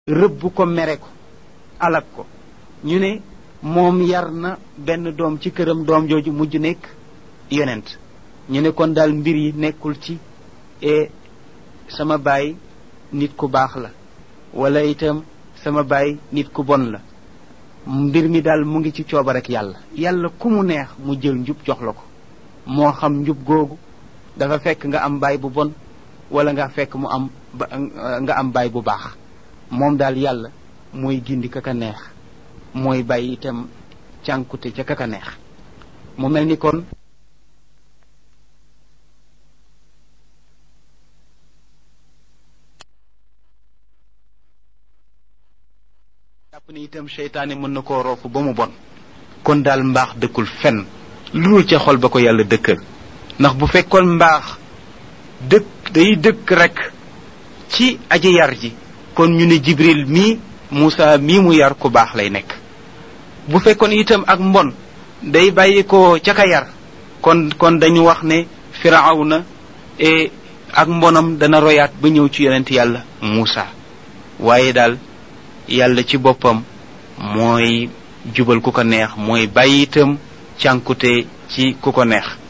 rëbb ko mere ko alak ko ñu ne moom yar na benn doom ci këram doom jooju mujj nekk yonent ñu ne kon daal mbir yi nekkul ci e sama baay nit ku baax la wala itam sama baay nit ku bon la mbir mi daal mu ngi ci coobar ak yàlla yàlla ku mu neex mu jël njub jox la ko moo xam njub googu dafa fekk nga am baay bu bon wala nga fekk mu am nga am baay bu baax moom daal yàlla mooy gindi kaka neex mooy bàyyi itam cànkute ca kaka neex mu mel ni kon jàpp ni itam seytaane mën na koo roofu ba mu bon kon daal mbaax dëkkul fenn lu dul ca xol ba ko yàlla dëkkal ndax bu fekkoon mbaax dëkk day dëkk rek ci aji yar ji kon ñu ne jibril mii Muusa mii mu yar ku baax lay nekk bu fekkoon itam ak mbon day bàyyi ko ca ka yar kon kon dañu wax ne firawna e ak mbonam dana royaat ba ñëw ci yonent yàlla Muusa waaye daal yàlla ci boppam mooy jubal ku ko neex mooy bàyyi itam cànkute ci ku ko neex